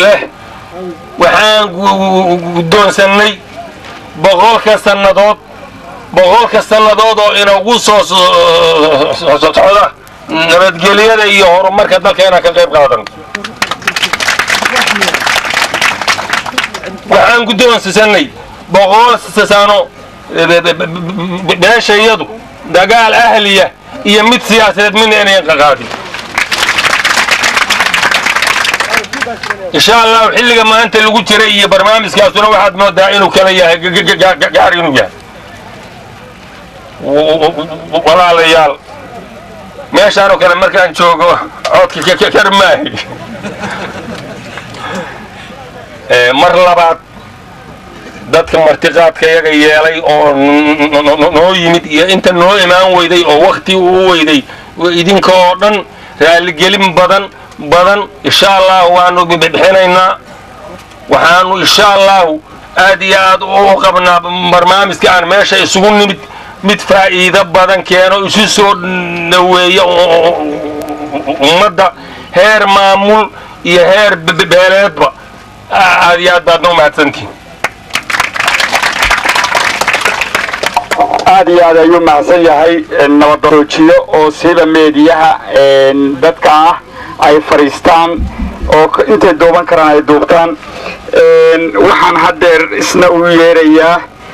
leh waxaan guddoonsannay boqolka sannadood boqolka sannadood oo inagu soo socda nabadgelyada iyo horumarka dalka inaan ka qayb qaadan waxaan guddoonsannay boqol sano beeshayadu dagaal ahliya iyo mid siyaasadeed midna inayn qaqaadin insha allahu xilliga maanta lagu jiray iyo barnaamijkaasuna waxaad moodaa inuu kala yahay gaar inuu yahay walaalayaal meeshaanoo kale markaan joogo codka kar maahi mar labaad dadka martiqaadka yaga yeelay oo noo yimid iyo inta noo imaan weyday oo wakti uu weyday idinka oo dhan raaligelin badan badan insha allahu waanu bixinaynaa waxaanu insha allahu aad iyo aad u qabnaa barnaamijka aan meesha isugu nimid mid faa'iido badan keeno isu soo dhaweeya ummadda heer maamul iyo heer beeleedba aad iyo aad baadna umahadsantihin aad iyo aad ayuu mahadsan yahay nabadoojiyo oo sida meediyaha dadka ah ay fadhiistaan oo intay duuban karaan ay duubtaan waxaan haddeer isna u yeerayaa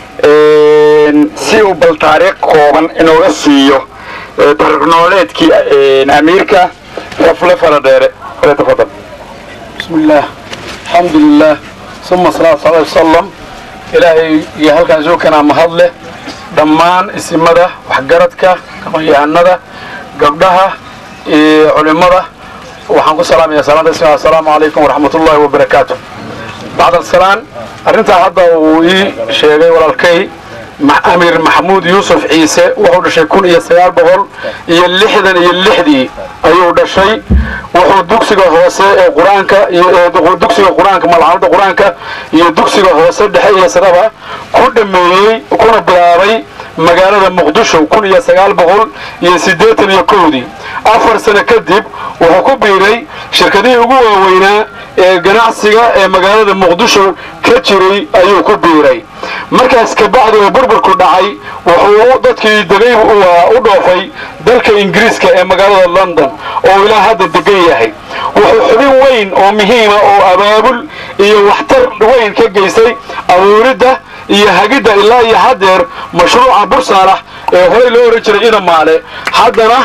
si uu bal taariikh kooban inooga siiyo taariikh nololeedkii amiirka rafle faradheere tafadal بسم الله الحمد لله ثم صلاة صلى الله عليه وسلم إلهي يهلكن زوكنا مهضله dhammaan isimada waxgaradka aqoon-yahanada gabdhaha iyo culimada waxaan ku salaamaya salaanta islam assalaamu calaykum waraxmat ullahi wabarakaatu bacd alsalaan arrintaa hadda uu ii sheegay walaalkay amiir maxamuud yuusuf ciise wuxuu dhashay kun iyo sagaal boqol iyo lixdan iyo lixdii ayuu dhashay wuxuu dugsiga hoose ee qur-aanka iyo dugsiga qur-aanka malcamada qur-aanka iyo dugsiga hoose dhexe iyo saraba ku dhameeyey kuna bilaabay magaalada muqdisho kun iyo sagaal boqol iyo siddeetan iyo kowdii afar sano kadib wuxuu ku biiray shirkadihii ugu waaweynaa ee ganacsiga ee magaalada muqdisho ka jiray ayuu ku biiray markaas kabacdi oo burburku dhacay wuxuu dadkii degay u dhoofay dalka ingiriiska ee magaalada london oo ilaa hadda degan yahay wuxuu xubin weyn oo muhiima oo abaabul iyo waxtar weyn ka geystay abuuridda iyo hagidda ilaa iyo haddeer mashruuca bursaalax ee horey loo ohan jiray inamaale haddana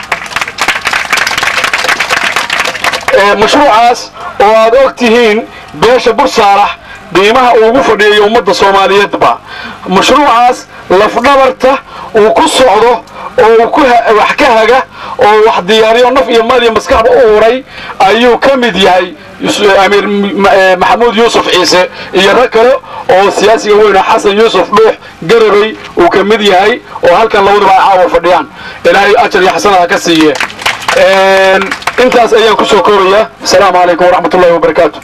mashruucaas oo aad og tihiin beesha bursaalax qiimaha uu ugu fadhiyayo ummadda soomaaliyeedba mashruucaas lafdhabarta uu ku socdo oo uu wax ka haga oo wax diyaariyo naf iyo maal iyo maskaxba u uray ayuu ka mid yahay amiir maxamuud yuusuf ciise iyo rag kale oo siyaasiga weyna xasan yuusuf dhuux garabay uu ka mid yahay oo halkan labaduba ay caawa fadhiyaan ilaahay ajar iyo xasanada ka siiye intaas ayaan ku soo koobayaa asalaamu calaykum waraxmat ullahi wabarakaatu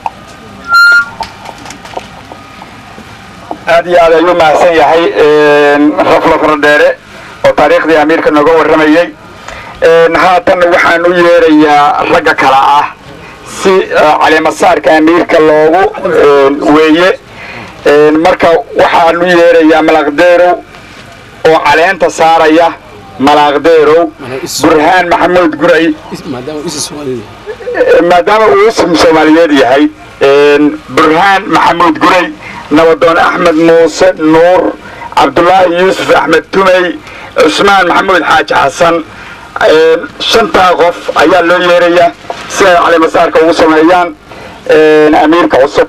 aad iyo aad ayuu mahadsan yahay rafla faradheere oo taariikhdii amiirka nooga warramayey haatan waxaan u yeerayaa ragga kale ah si caleemasaarka amiirka loogu weeye marka waxaan u yeerayaa malaqdeerow oo caleenta saaraya malaqdeerow burhaan maxamuud guray maadaama uu ism soomaaliyeed yahay burhaan maxamuud guray nabadoon axmed muuse nuur cabdulaahi yuusuf axmed tumey cusmaan maxamuud xaaji xasan shantaa qof ayaa loo yeerayaa si ay calimasaarka ugu sameeyaan amiirka cusub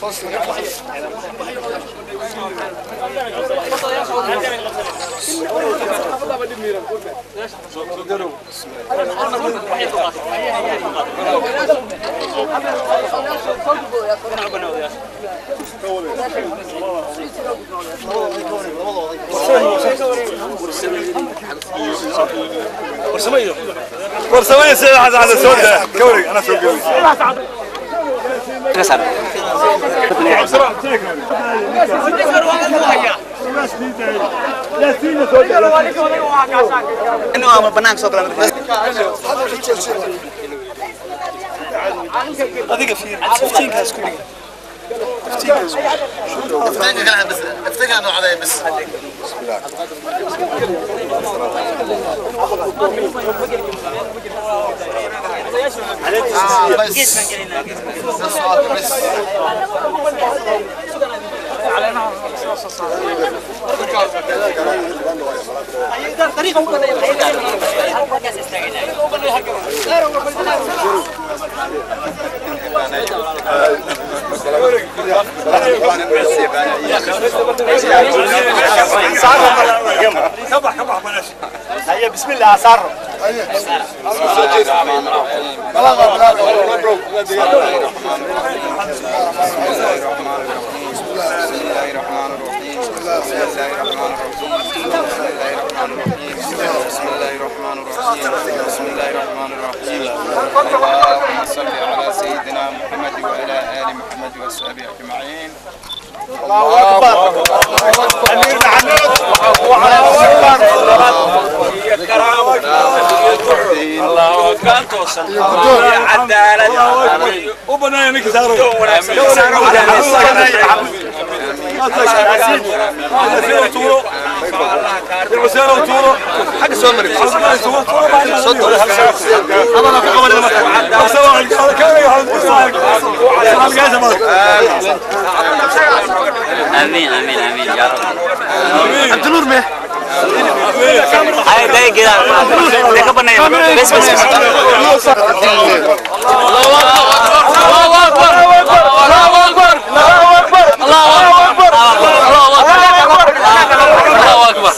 warsamaya sida xasan xasan soo daa ka wareeg ana soo geeyo adiga fiir iftiinkaas ku dhig كبح كبح بلاش هيا بسم الله صار بسم الله الرحمن الرحيم بسم الله الرحمن الرحيم اللهم صل على سيدنا محمد وعلى ال محمد وصحبه اجمعين امير محمد الله كان توصل عدالة وبنايا نك صاروا الحسين وتورو حق سومري امين امين امين يا رب عبد النور مه هاي ده كده ده كبرنا بس بس بس الله اكبر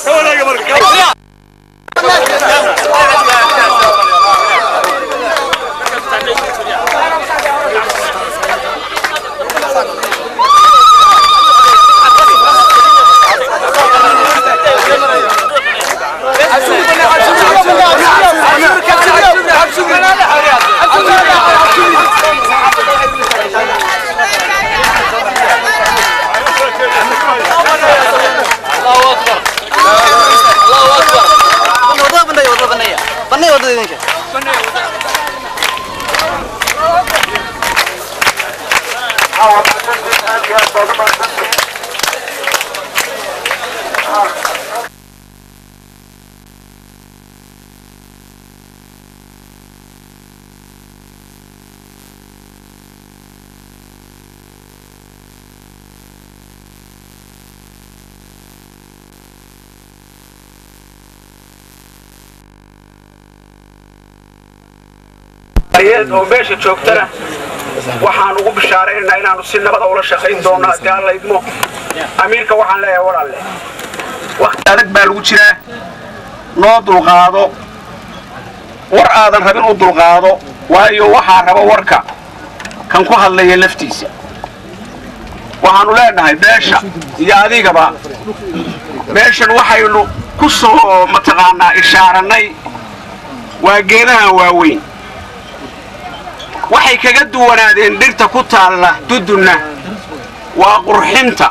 oo meesha joogtana waxaan ugu bishaaraynaynaa inaanu si nabada ula shaqayn doono haddii aan la idmo amiirka waxaan leeyahay walaalle wakti adag baa lagu jiraa noo dulqaado war aadan rabin u dulqaado waayo waxaa raba warka kan ku hadlaya laftiisa waxaanu leenahay beesha iyo adigaba meeshan waxaynu ku soo mataqaanaa ishaarannay waa geedahan waaweyn waxay kaga duwanaadeen dhirta ku taalla dudunna waa qurxinta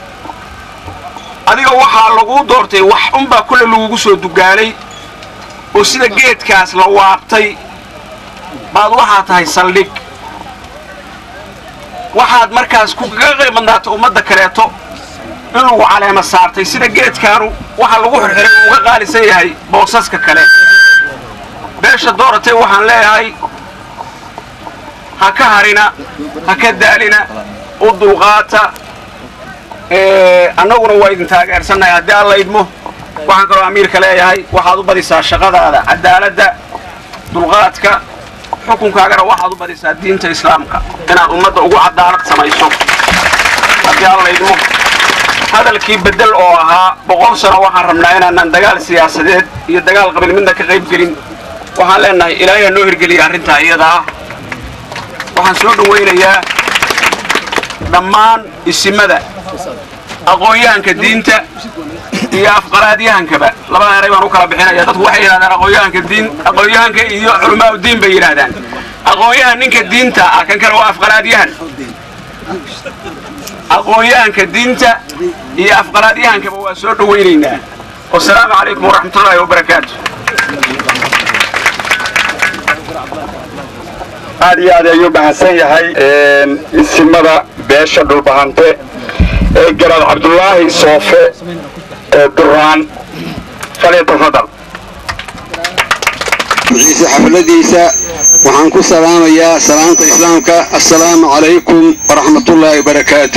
adiga waxaa laguu doortay wax unbaa kule lagugu soo dugaalay oo sida geedkaas la waabtay baad waxaa tahay saldhig waxaad markaas kukaga qiimadnaata ummadda kaleeto in lagu caleema saartay sida geedkaanu waxa lagu xirxiray uu uga qaalisan yahay boosaska kale beesha dooratay waxaan leeyahay ha ka harina ha ka daalina u dulqaata annaguna waa idin taageersannahay haddii alla idmo waxaan kaloo amiirka leeyahay waxaad u badisaa shaqadaada cadaaladda dulqaadka xukunkaagana waxaad u badisaa diinta islaamka inaad ummadda ugu cadaalad samayso haddii alla idmo hadalkii bedel oo ahaa boqol sano waxaan rabnaa inaanan dagaal siyaasadeed iyo dagaal qabiil midna ka qayb gelin waxaan leenahay ilaahay ha noo hirgeliya arrintaa iyada ah waxaan soo dhawaynayaa dhammaan isimada aqoon-yahanka diinta iyo afqaraadyahankaba labada eray baan u kala bixinaya dadku waxay yidhahdaan aqoon-yahanka diin aqoon-yahanka iyo culamaa diin bay yidhahdaan aqoon-yahan ninka diinta ah kan kale waa afqaraadyahan aqoon-yahanka diinta iyo afqaraadyahankaba waa soo dhawaynaynaa wasalaamu calaykum waraxmatullaahi wabarakaatu aad iyo aad ayuu mahadsan yahay isimada beesha dhulbahante ee garaad cabdulaahi soofe ee duraan falyatafadal ciise xafladiisa waxaan ku salaamayaa salaamta islaamka assalaamu calaykum waraxmatullaahi wabarakaatu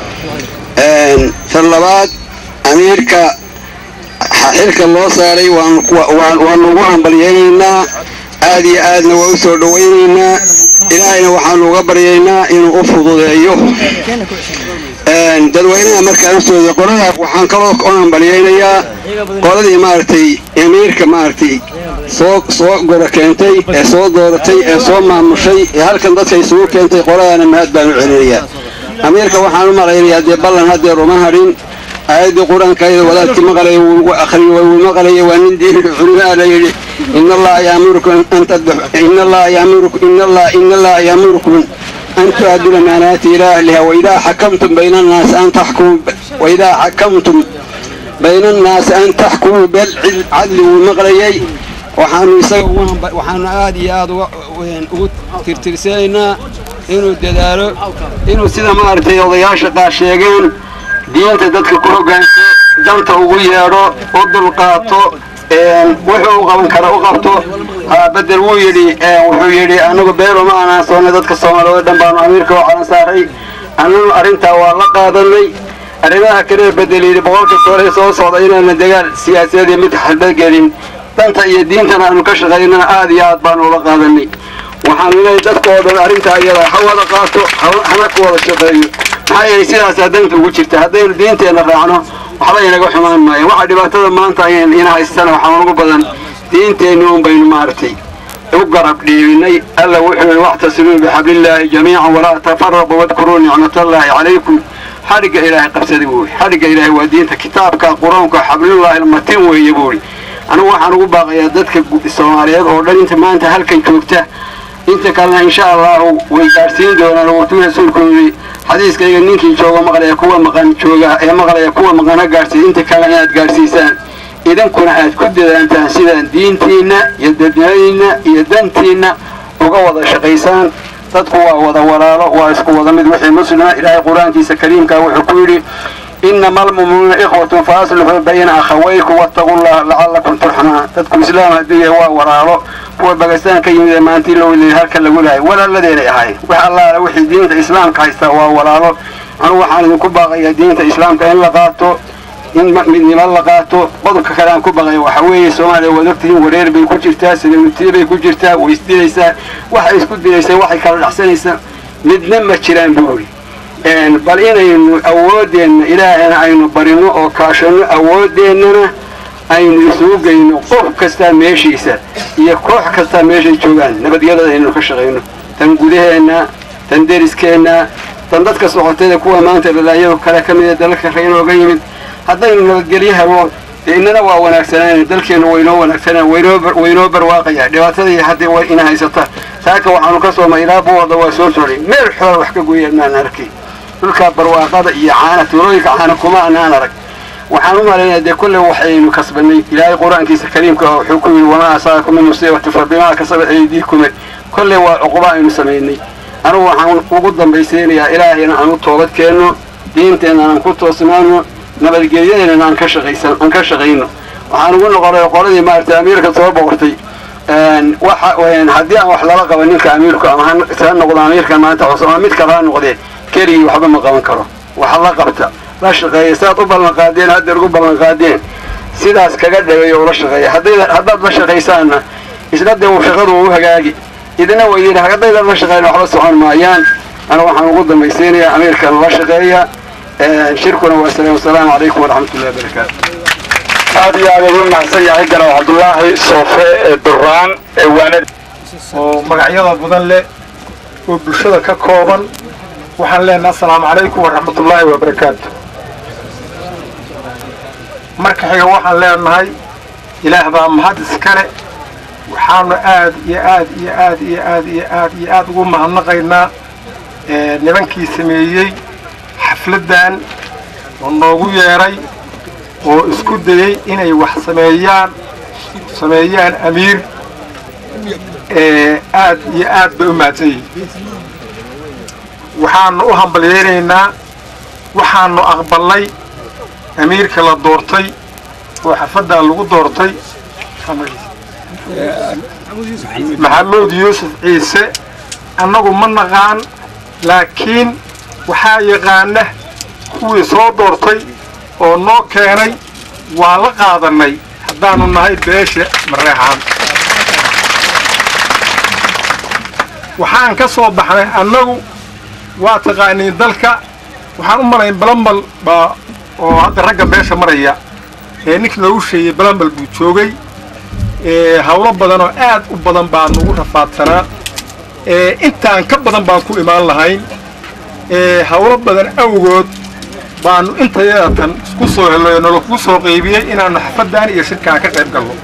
tan labaad amiirka xilka loo saaray waanu ugu hambalyaynaynaa aad iyo aadna waa u soo dhowaynaynaa ilaahayna waxaanu uga baryaynaa inuu u fududeeyo dadweynaha markaan usooda qolada waxaan kaloo u hambalyaynayaa qoladii maaragtay amiirka maaragtay soo soo gora keentay ee soo dooratay ee soo maamushay ee halkan dadka isugu keentay qoladana mahad baan u celinayaa amiirka waxaan u malaynayaa dee ballan haddeer uma hadhin aayaddii qur-aanka ayada wadaadkii maqlaya wuu akhriyey wuu maqlaya waa nin diin culimaa la yidhi ina allaha yaamurukum an tadbax ina allaha yaamurukum ina allaha ina allaha yaamurukum أن تؤدوا الأمانات إلى أهلها وإذا حكمتم بين الناس أن تحكموا وإذا حكمتم بين الناس أن تحكموا بالعدل والمغريي waxaanu isaga waxaanu aad iyo aad ugu tirtirsanaynaa inuu dadaalo inuu sida maaragtay odayaasha qaar sheegeen diinta dadka ku hoggaanso danta ugu yeedho u dulqaato wuxuu u qaban kara u qabto bedel wuu yidhi wuxuu yidhi anagu beero ma aanaan soonnay dadka soomaaliyeed oo dhan baanu amiirka oo calan saaray annanu arrintaa waa la qaadanay arrimaha kale bedel yidhi boqolka sore soo socda inaana dagaal siyaasadeed iyo mid xalbagelin danta iyo diintana aanu ka shaqaynana aad iyo aad baanu ula qaadanay waxaanu leeyahay dadka oo dhan arrintaa iyada ha wada qaato hana ku wada shaqeeyo maxaa yeelay sidaasaa danta ugu jirta haddaynu diinteenna raacno waxba inaga xumaan maayo waxa dhibaatada maanta ina haystana waxaa ugu badan diinteenni un baynu maaragtay u garab dhiibinay alla wuxuu yihi wactasimuu bixablillaahi jamiican walaa tafaraquu wadkuruu nicmatallaahi calaykum xadhigga ilaahay qabsada buu yidhi xadhigga ilaahay waa diinta kitaabka qur-aanka xablullaahi almatin weeye buu yidhi anigu waxaan ugu baaqayaa dadka soomaaliyeed oo dhan inta maanta halkan joogta inta kalena insha allahu way gaadhsiin doonaan wuxuu rasuulku yidhi xadiiskayga ninkii jooga maqlaya kuwa maqan jooga ee maqlaya kuwa maqan ha gaadhsiiya inta kale inaad gaadhsiisaan idinkuna aad ku dadaantaan sidaan diintiinna iyo dadnimadiinna iyo dantiinna uga wada shaqaysaan dadku waa wada walaalo waa isku wada mid wixii muslima ilaahay qur-aankiisa kariimka wuxuu ku yidhi إنما المؤمنون إخوة فأصلحوا بين أخويكم واتقوا الله لعلكم ترحمون تدكم إسلام هدية وورالو هو بقستان كي يمد ما أنت لو اللي هلك اللي قولها ولا الذي هاي وح الله وحي دينة الإسلام كايستا وورالو أنا وحان كبغي دينة الإسلام كاين لقاتو in midnimo la qaato qodobka kale aan ku baqay waxa weeye soomaaliya waad ogtihiin wareer bay ku jirtaa sidawitii bay ku jirtaa way isdilaysaa waxay isku dilaysaa waxay kala dhacsanaysaa midna ma jiraan buuri bal inaynu awooddeenna ilaahayna aynu barino oo kaashanno awoodeennana aynu isugu geyno qof kastaa meeshiisa iyo koox kastaa meeshay joogaan nabadgelyada aynu ka shaqayno tan gudaheenna tan deriskeenna tan dadka socoteeda kuwa maanta dhalaayado kale ka mida dalalka reynooga yimid haddaynu nabadgelyo helo innana waa wanaagsanaan dalkeennu waynoo wanaagsanaan waynoo barwaaqaya dhibaatadii haddii way ina haysata saaka waxaanu ka soomay ilaa buwada waa soo socday meel xoola wax ka gooyaan maan arkay dhulkaa barwaaqada iyo caana tuulooyinka caana kuma anaan arag waxaan u malaynaya dee kolley waxaynu kasbanay ilaahay qur-aankiisa kariimka oo wuxuu ku yidhi wamaa asaakum min musiibati fa bimaa kasabat aydiikume kolley waa cuquba aynu samaynay anugu waxaan ugu dambaysaynayaa ilaahayna aan u toobad keenno diinteenna aan ku toosnaano nabadgelyadeena aan ka shaqaysan aan ka shaqayno waxaan ugu noqonay qoladii maaragtay amiirka soo boqortay waxa haddii aan wax lala qabo ninka amiirku ama ha noqdo amiirkan maanta cusub ama mid kale ha noqdee keligii waxba ma qaban karo waxa la qabta la shaqeeya sidaad u ballan qaadeen haddeer ugu ballan qaadeen sidaas kaga dhaweeyo ula shaqeeya haddaad la shaqaysaanna isna dee shaqadu u hagaagi idina way yidhi haddaydan la shaqeyn waxba socon maayaan ana waxaan ugu dambaysiinayaa amiirkan la shaqeeya shirkuna waa salaam wasalaamu calaykum waraxmat ullahi wabarakaatu aad iyo aad ayuu mahadsan yahay ganaal cabdullaahi soofe ee duraan ee waanad oo magacyada badan leh oo bulshada ka kooban waxaan leenahay assalaamu calaykum waraxmatullaahi wabarakaatu marka xiga waxaan leenahay ilaah baa mahad iskale waxaanu aad iyo aad iyo aad iyo aad iyo aad iyo aad ugu mahadnaqaynaa nimankii sameeyey xafladdan oo noogu yeedhay oo isku dayey inay wax sameeyaan sameeyaan amiir aad iyo aad bay u mahadsan yihiin waxaanu u hambalyeynaynaa waxaanu aqbalnay amiirka la doortay oo xafaddan lagu doortay maxamuud yuusuf ciise annagu ma naqaan laakiin waxaa yaqaana kuwii soo doortay oo noo keenay waa la qaadannay haddaanu nahay beesha mareexaan waxaan ka soo baxnay annagu waa taqaaniin dalka waxaan u malayn balambal baa oo hadda ragga beesha maraya ee ninkii noogu sheegay balambal buu joogay hawlo badan oo aad u badan baa nagu rafaadsanaa intaan ka badan baan ku imaan lahayn hawlo badan awgood baanu intayadatan isku soo helnay oo nalagu soo qaybiyey inaanu xafaddan iyo shirkaan ka qayb galno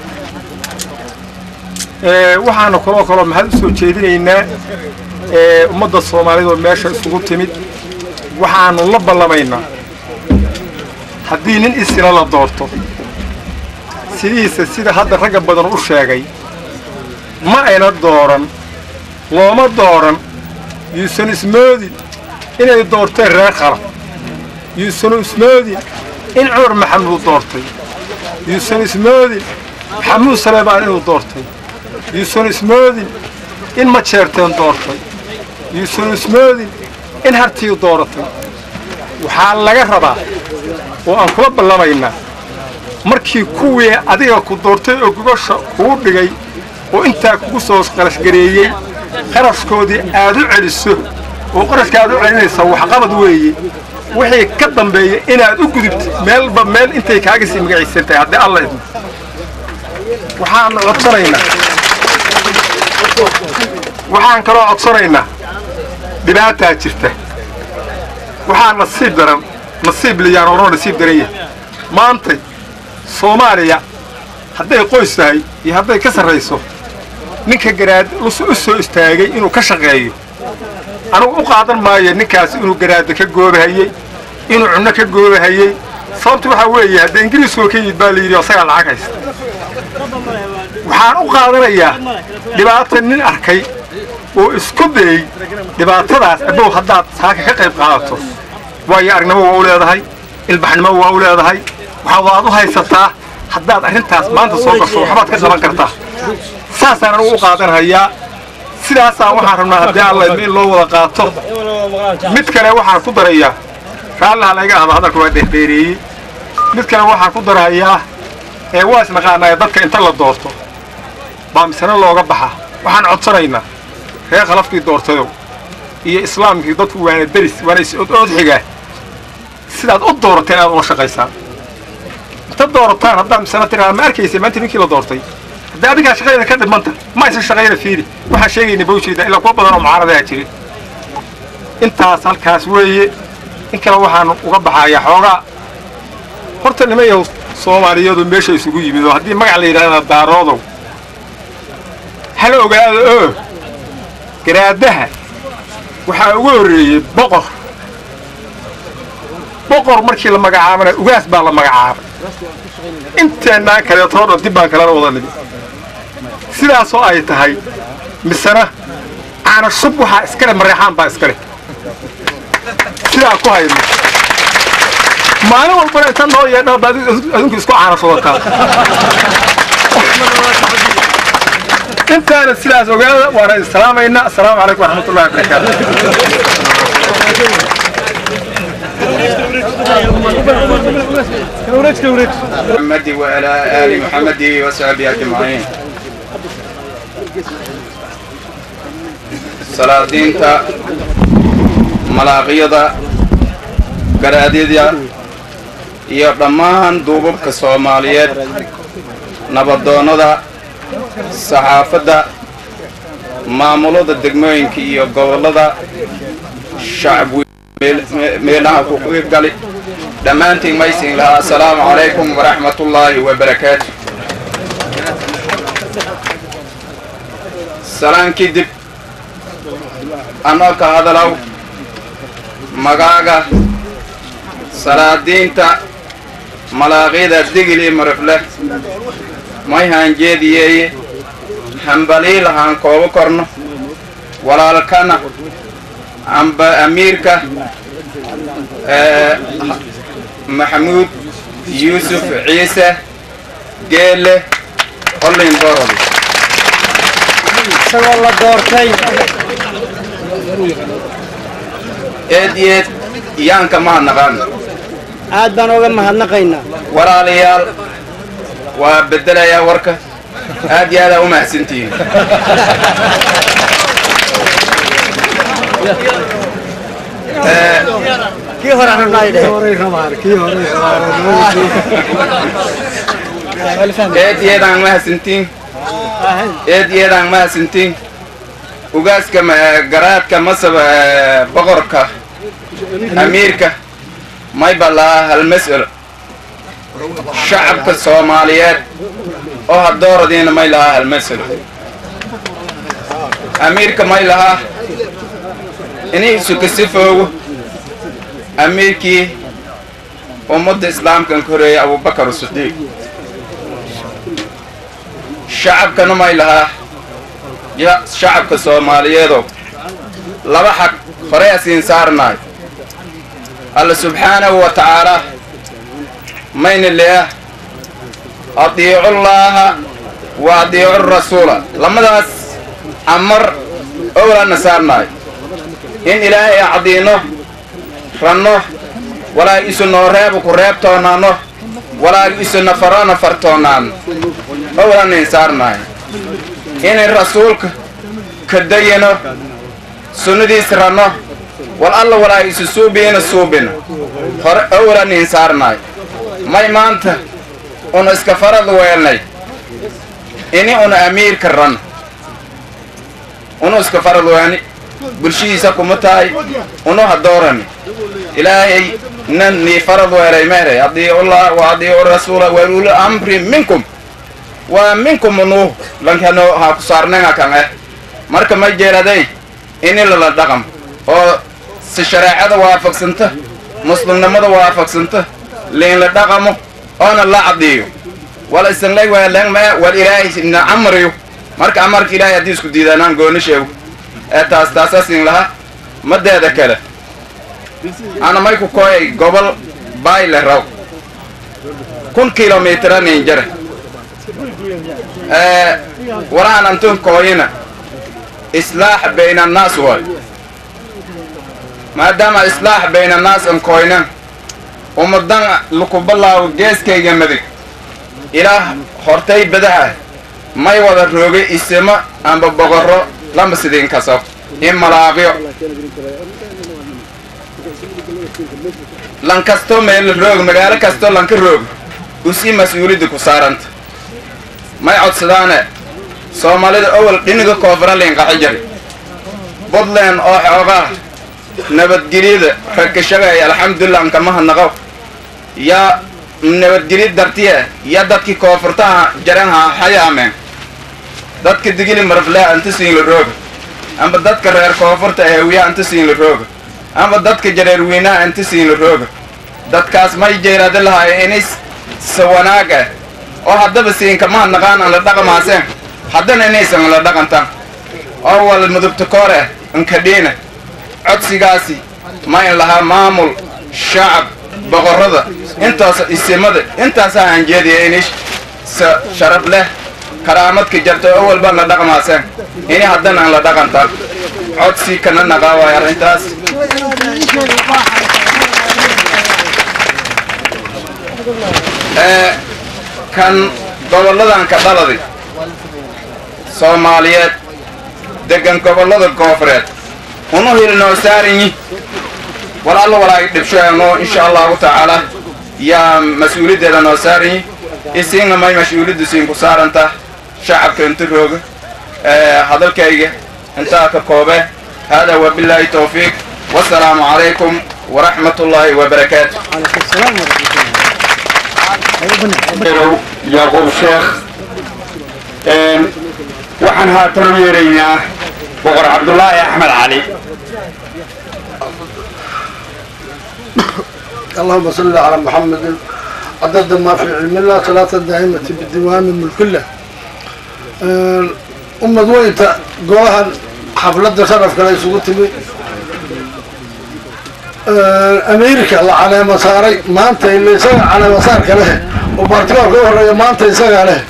waxaanu kaloo kaloo mahad u soo jeedinaynaa ummadda soomaalida oo meesha isugu timid waxaanu la ballamaynaa haddii nin isina la doorto sidiisa sida hadda ragga badan u sheegay ma ayna dooran looma dooran yuusan ismoodin inay doorteen reer khalaf yuusan ismoodin in cumar maxamuud doortay yuusan ismoodin maxamuud saleebaan inuu doortay yuusan ismoodin in majeerteen doortay yuusan ismoodin in hartii dooratay waxaa laga rabaa oo aan kula ballamaynaa markii kuwii adiga ku doortay oo gogosha kugu dhigay oo intaa kugu soo qarashgareeyey qarashkoodii aad u celiso oo qarashka aad u celinaysa waxqabad weeye wixii ka dambeeya inaad u gudubtid meelba meel intay kaaga sii magaciisan tahay haddii alla idmo waxaanu codsanaynaa waxaan kaloo codsanaynaa dhibaataa jirta waxaa nasiib daran nasiib liyaan oroo nasiib daran yahay maantay soomaaliya hadday qoys tahay iyo hadday ka sarrayso ninka garaad u soo istaagay inuu ka shaqeeyo anugu u qaadan maayo ninkaas inuu garaadda ka goobahayey inuu cunno ka goobahayey sababta waxaa weeye hadda ingiriiskoo ka yimid baa la yidhi asagaa lacag haysta waxaan u qaadanayaa dhibaata nin arkay oo isku dayey dhibaatadaas abow haddaad saaka ka qayb qaadato waayo aragnimo waa u leedahay ilbaxnimo waa u leedahay waxaa waad u haysataa haddaad arrintaas maanta soo gasho waxbaad ka qaban kartaa saasaan anugu u qaadanhayaa sidaasaan waxaan rabnaa haddii alla idmo in loo wada qaato mid kale waxaan ku darayaa raallaha layga ahdo hadalka waa dheerdheereeyey mid kale waxaan ku darahayaa ee waa isnaqaanaa dadka inta la doorto baa misane looga baxa waxaan codsanaynaa reer khalafkii doortayow iyo islaamkii dadku waana deris waana is-oodxigaa sidaad u doorateen inaad ula shaqaysaan inta doorataan haddaad misana tiraa ma arkaysa maanta ninkii la doortay haddii adigaa shaqayda ka dhimanta ma aysan shaqayna fiiri waxaan sheegayna bawjeeda ilaa kuwa badan oo mucaaradaha jirin intaas halkaas weeye in kale waxaan uga baxayaa xoogaa horta nimayaw soomaaliyadu meesha isugu yimid oo haddii magac la yidhahdana daaroodow hala ogaado oo garaadaha waxaa ugu horreeyey boqor boqor markii la magacaabana ugaas baa la magacaabay inteennaan kaleetoo dhan dib baan kalena wada nimi sidaasoo ay tahay misena caana shub waxaa iskale mareexaan baa iskale sidaa ku hayno maalin walbana inta noo yeedhaa baad adinku isku caana shubataa intaana sidaas ogaada waana islaamaynaa assalaamu calaykum waraxmatullahi wabarakaatu محمد وعلى آل محمد وصحبه أجمعين salaadiinta malaaqiyada garaadyada iyo dhammaan duubabka soomaaliyeed nabadoonnada saxaafadda maamulada degmooyinka iyo gobollada shacab meelaha ku qiibgali dhammaantiin maysin lahaa assalaamu calaykum waraxmatullaahi wabarakaatu salaan kadib anoo ka hadalow magaaga salaadiinta malaaqyada digili marifle may haanjeediyeeye hambaliil haan koobo korno walaalkana amba amiirka maxamuud yuusuf ciise geelle hollin borodi isagoo la doortay eed yeed yaanka maha naqaan aad baan uga mahadnaqaynaa walaalayaal waa beddelayaa warka aad iyo aadaa u mahadsantihiin kii hore eed yeedaan mahadsantiin eed yeedaan mahadsantiin ugaaska garaadka masab boqorka amiirka may ballaa hal mas'alo shacabka soomaaliyeed oo hadooradiina may lahaa hal mas'alo amiirka may lahaa inay isuka sifoogo amiirkii ummadda islaamkan ka horeeyay abubakar sidiiq shacabkana may lahaa ya shacabka soomaaliyeedow laba xag horey asiin saarnaay alla subxaanahu wa tacaalaa mayna leah adiicu llaaha wa adiicu rasuula lamadaas amar owlaana saarnaay in ilaahay acdiino ranno walaag isu noo reebu ku reebtoonaano walaag isu nafarona fartoonaano owlaanin saarnaay inay rasuulka ka dayino sunnadiis ranno wal alla walaag isu suubiina suubina hore owlaanin saarnaay may maanta una iska farad weelnay ini una amiirka ran unu iska farad weelni bulshihiisa kuma tahay unu hadoorani ilaahay nan nii farad weelay meeray adiicullah wa adiicu rasuula wa uli amri minkum waa minkum unu lankano ha ku saarnanga kan eh marka ma jeeraday ini lala dhaqam oo si shareecada waafaqsanta muslimnimada waafaqsanta liin la dhaqamo oona la cadiyo wala isanlay weelan ma wal ilaahay na amriyo marka amarka ilaahay haddii isku diidaanaan gooni sheego ee taas taasaasin laha madeeda kale ana may ku kooyay gobol bayle raw kun kilomitran injare walaan antun kooyina islaax bayna annaas waay maadaama islaax bayna annaas an kooynan ummadan lukubalaawo geeskayga madig ilaah hortay badaha may wada roogay isimo amba boqorro lama sidiin kaso in malaaqyo lan kasto meel roog magaalo kasto lanka roog usii mas-uulidda ku saaranta may codsadaane soomaalida owal dhiniga koonfura liinqaxi jari buntland oo xoogaa nabadgelyada rakashagay alxamdulilah ankamaha naqow yaa nabadgelyo dartiye ya dadkii koonfurtaha jaranha hayaameen dadka digili maraflea anta siinla rooga amba dadka reer koonfurta eewiya anta siinla rooga amba dadka jareer weynaha anta siinla rooga dadkaas may jeeraada lahaaya inis sa wanaag ah oo haddaba siinkamaha naqaan aan la dhaqamaaseen haddana inaysan la dhaqantan oo wal mudubta koor ah ankadhiina codsigaasi ma in lahaa maamul shacab boqorrada intaas isimada intaasaa aan jeedaya inay sa sharaf leh karaamadka jarta oo walbaan la dhaqmaaseen ini haddana aan la dhaqantan codsi kana naqaawaay arrintaas kan gobolladan ka dhaladay soomaaliyeed degan gobollada koofureed unu hilnoo saaranyi walaalla walaagi dhibshoeno insha allahu tacaala yaa mas-uuliyaddeeda noo saarayi isiinna may mas-uuliyaddu siinku saaranta shacabka inta rooga hadalkayga intaa ka koobe hada wabilaahi towfiiq wasalaamu calaykum waraxmat ullaahi wabarakaatu yacquub sheekh waxaan haatan u yeeraynaa boqor cabdulaahi axmed cali اللهم صل على محمد عدد ما في علم الله صلاة دائمة بالدوام ملك الله أمد وينت قوها حفلة شرف كلا يسوق تبي أمريكا الله على مساري ما أنت اللي يسوي على مسار كله وبرتقال قوة ما أنت يسوي عليه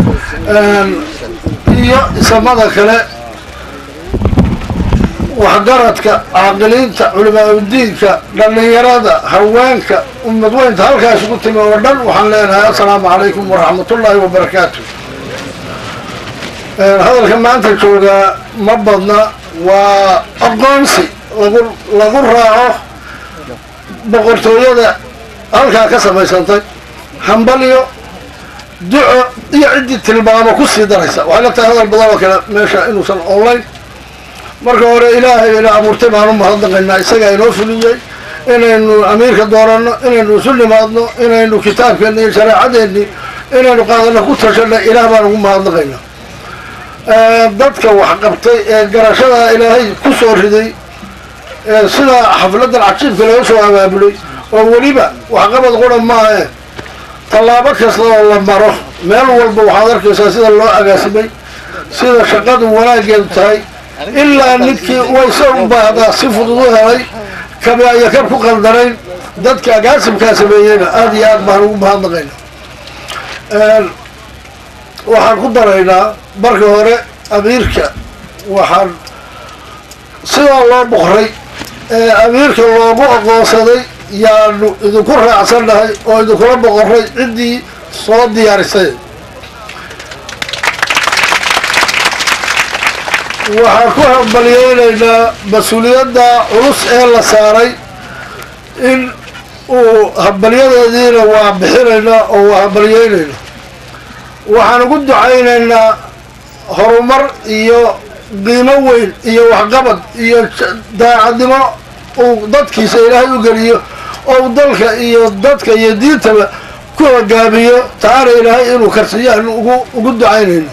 iyo isamada kale waxgaradka caaqiliinta culimaauddiinka dhallinyarada haweenka ummadweynta halkaas ugu timi oo dhan waxaan leenahay assalaamu calaykum waraxmatullaahi wabarakaatu hadalka maanta joogaa ma badna waa aqoonsi lagu lagu raaco boqortooyada halkaa ka samaysantay hambalyo duco iyo ciddii tilmaamo ku sii daraysa waxay la tahay hadal badan oo kale meesha inuusan online marka hore ilaahay ina abuurtay baanu mahadnaqaynaa isagaa inoo fuliyey inaynu amiirka dooranno inaynu isu nimaadno inaynu kitaabkeenna iyo shareecadeenni inaynu qaadano ku tashanna ilaah baan ugu mahadnaqaynaa dadka waxqabtay ee garashada ilaahay ku soo riday ee sida xafladan cajiibka laga soo abaabulay oo weliba waxqabad qura maahe tallaabo kasta oo la maro meel walba waxaad arkaysaa sida loo agaasimay sida shaqadu wanaaggeedu tahay ilaa ninkii wayse u baahdaa si fudud u helay kabi aya kab ku qaldanayn dadka agaasimkaa sameeyeyna aada iyo aad baan ugu mahadnaqayna waxaan ku daraynaa marka hore amiirka waxaan sidaa loo boqray ee amiirka loogu aqoonsaday yaanu idinku raacsannahay oo idinkula boqoray ciddii soo diyaarisay waxaan ku hambalyeynaynaa mas-uuliyadda culus ee la saaray in uu hambalyadeediina waa bixinaynaa oo waa hambalyeynaynaa waxaan ugu ducaynaynaa horumar iyo qiimo weyn iyo waxqabad iyo daacadnimo uu dadkiisa ilaahay u geliyo oo dalka iyo dadka iyo diintaba ku hogaamiyo taana ilaahay inuu karsiyo aanu ugu ugu ducaynayno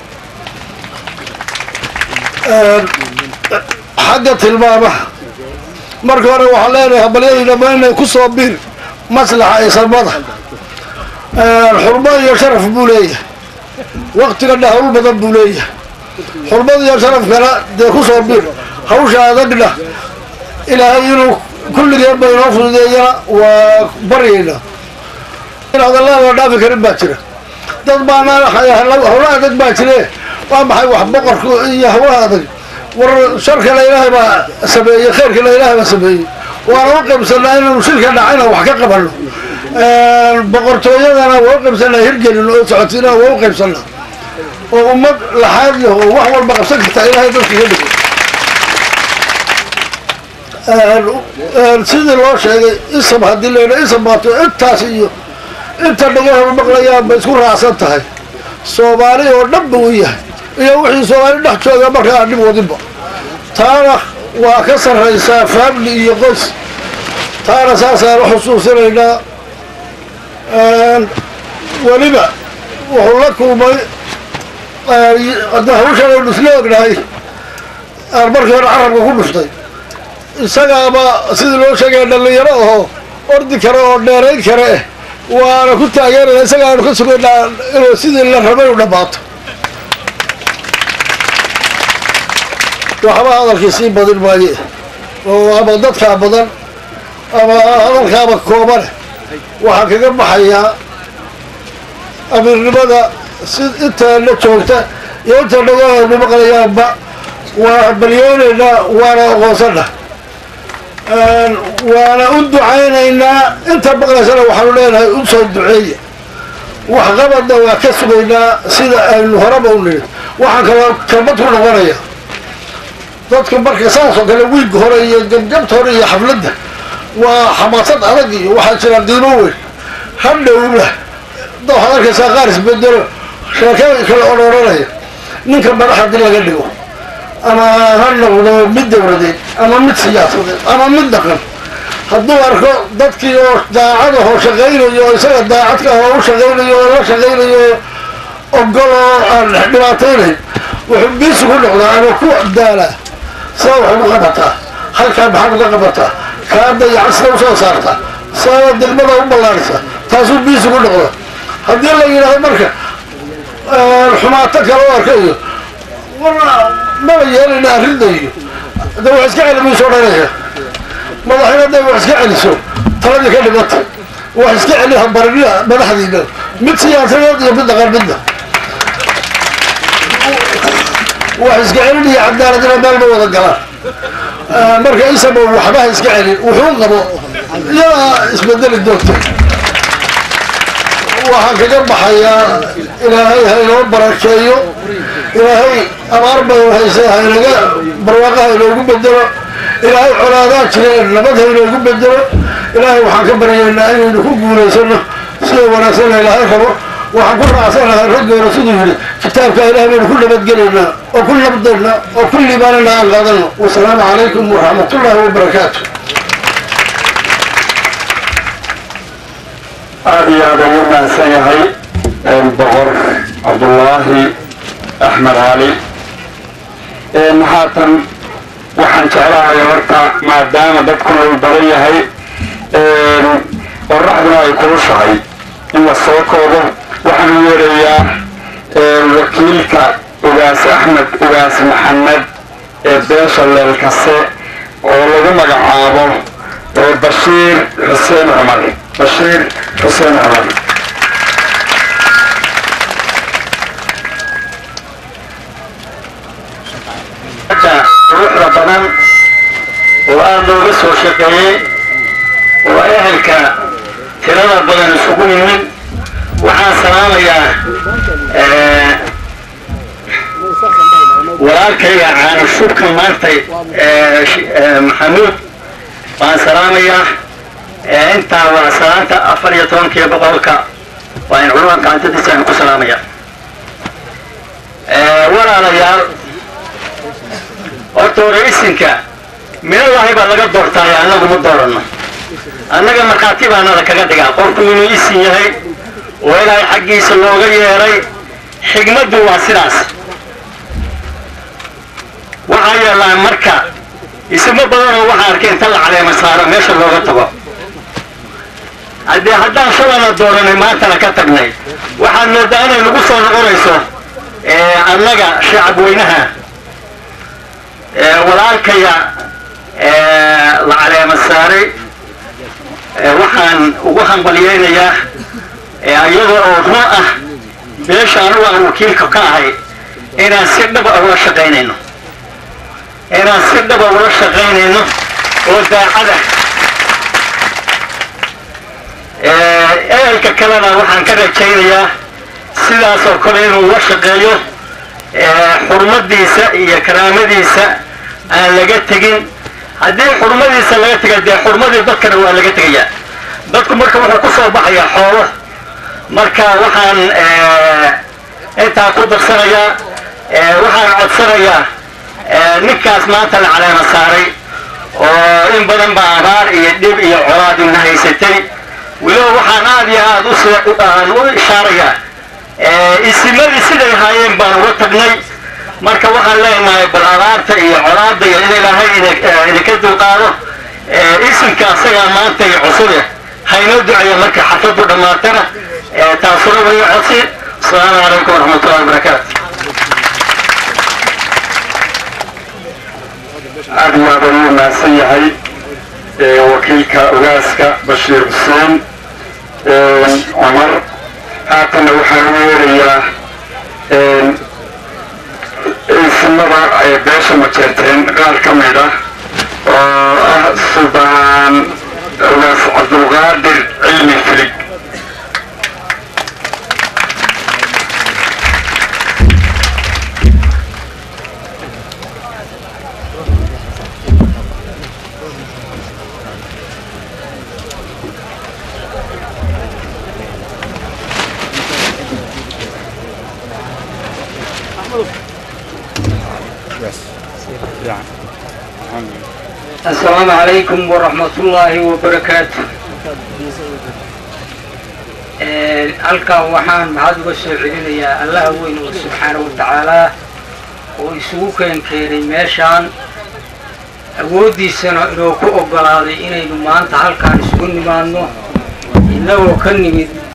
xagga tilmaamaha marka hore waxaan leenahay hambalyadayna ma inay ku soo bir maslaxa isamada xurmo iyo sharaf buu leeyahay waktigana hawl badan buu leeyahay xurmada iyo sharafkana dee ku soo bir hawsha adagna ilaahay inuu kulligeen ba inoo fududeeyana waa baryaynaa in hadallada la dhaafi karin baa jira dad baana hawla adag baa jire waa maxay wax boqorka iyo hawlaha adag war sharkana ilaahay baa sameeyey khayrkana ilaahay baa sameeyey waana u qaybsanaa inaynu shirka dhacayna wax ka qabano boqortooyadana waa u qaybsanaa hirgelin oo socotina waa u qaybsanaa oo ummad laxaad leh oo wax walba qabsan karta ilaahay dadka ka dhigo sidii loo sheegay isam haddii layidha isam baato intaas iyo inta dhagahor maqlayaan bay isku raacsan tahay soomaali oo dhan ba u yahay iyo wixii soomaali dhex jooga marka aan dhib wadinba taana waa ka sarraysaa family iyo qoys taana saasaan u xusuusinaynaa weliba wuxuu la kulmay hadda hawshan aynu isla ognahay aan markii hore carabka ku dhuftay isagaaba sidii loo sheegaya dhallinyaro aho ordi kare oo dheerayn kare eh waana ku taageeraya isaga aanu ka sugaynaa inuu sidii la rabay u dhammaato waxba hadalkii sii badin maaye oo ama dadkaa badan ama hadalkaaba koobane waxaa kaga baxayaa amiirnimada si inta la joogta iyo inta dhagahoodu maqlayaanba waa balyeynaynaa waana aqoonsana waana u ducaynaynaa inta maqlaysana waxaanu leenahay u soo duceeya waxqabadna waa ka sugaynaa sida aynu horeba u niri waxaan kaloo kalmad ku noqonaya dadku marka saas oo kale wiig hore iyo gabgabta hore iyo xafladda waa xamaasad adag iyo waxaa jira diimo weyn hadhowna da waxaad arkaysaa qaar isbedelo sheekada kale odhananaya ninka madax haddii laga dhigo ama ha noqdo mid dowladeed ama mid siyaasadeed ama mid dhaqan hadduu arko dadkii oo daacad ahoo shaqaynayo oo isaga daacadka ah oo u shaqaynayo oo la shaqaynayo ogol oo aan dhibaataynayn wuxuu biisi ku noqdaa ama ku daalaa saa wax ugu qabataa halkaa maxaad uga qabataa kaa dayacan sida usoo saartaa saa degmada u ballaarisa taasuu biisi ku noqda haddii la yidhaahdo marka xumaato kale u arkayo maba yeelina arrinta iyo de wax iska celi mayso odhanaya madaxina hadday wax iska celiso taladii ka dhimata wax iska celi habarina madaxdiina mid siyaasadeed iyo mid dhaqan midna wax iska celin iyo cadaaladina meel ma wada galaan marka isaba waxbaha iska celin wuxuu qabo iyadaa isbedeli doonta waxaan kaga baxayaa ilaahay ha inoo barakeeyo ilaahay abaar badan hayse ha inaga barwaaqa ha inoogu bedelo ilaahay colaadaa jireen nabad ha inoogu bedelo ilaahay waxaan ka baryaynaa inaynu ku guulaysano sida wanaagsanna ilaahay rabo waxaan ku raacsanahay raggeena siduu yidhi kitaabka ilahay baynu ku nabadgelaynaa oo ku nabdaynaa oo ku liibaanana aan qaadano wasalaamu calaykum waraxmatullaahi wabarakaatu aada iyo aada ugu mahadsan yahay boqor cabdullaahi axmed cali haatan waxaan jeclahay horta maadaama dadku uu badan yahay qoraxduna ay kulushahay in la soo koobo waxaan u yeerayaa wakiilka ugaas axmed ugaas maxamed ee beesha leelkase oo lagu magacaabo bashiir xuseen cumar bashiir xuseen cumar ruuxda badan oo aada looga soo shaqeeyey oo ehelka tirada badan isugu yimid waxaan salaamayaa walaalkayga caano shubka maantay maxamuud waan salaamayaa intaa waa salaanta afar iyo tobankiiyo boqolka waa in culuman gacantadiisa aan ku salaamaya walaalayaal horta hore isinka minadahay baa laga doortaayo annagu ma doorano annaga markhaati baa nada kaga dhigaa qofku inuu isin yahay oo ilaahay xaggiisa looga yeeray xigmaddu waa sidaas waxaa yeellaan marka ismo badanoo waxaa arkay inta la caleema saaro meesha looga tago haddee haddaan shalana dooranay maantana ka tagnay waxaad moodaa inay nagu soo noqonayso annaga shacab weynaha walaalkaya la caleema saaray waxaan ugu hambalyeynayaa iyadoo oo run ah beesha anugu aan wakiilka ka ahay inaan si dhaba ula shaqaynayno inaan si dhaba ula shaqaynayno oo daacada ehelka kalena waxaan ka rajaynayaa sidaas oo kale inuu la shaqeeyo xurmadiisa iyo karaamadiisa aan laga tegin haddii xurmadiisa laga tega dee xurmadii dadkana waa laga tegayaa dadku marka wuxuu ku soo baxayaa xoolo marka waxaan intaa ku darsanayaa waxaan codsanayaa ninkaas maanta la caleema saaray oo in badan baa abaar iyo dhib iyo colaad ina haysatay weliba waxaan aada iyo aada aan u ishaarayaa isimadii siday haayeen baan uga tagnay marka waxaan leenahay bal abaarta iyo colaada iyo in ilaahay idinka dulqaado isimka asagaa maanta iyo cusube haynoo duceeya marka xafladu dhammaatana taasuna way codsi asalaamu calaykum waraxmatullahi wabarakaatu aada iyo aada ugu mahadsan yahay wakiilka ogaaska bashiir xuseen cumar haatanna waxaan u yeerayaa isimada beesha majeerteen qaar ka mid ah oo ah suldaan ogaas cabdulqaadir cilmi filig السلام عليكم ورحمة الله وبركاته halkan waxaan maxaad uga soo celinayaa allaha weyn oo subxaana wa tacaalaa oo isugu keen keenay meeshaan awooddiisana inoo ku oggolaaday inaynu maanta halkaan isugu nimaadno innagoo ka nimid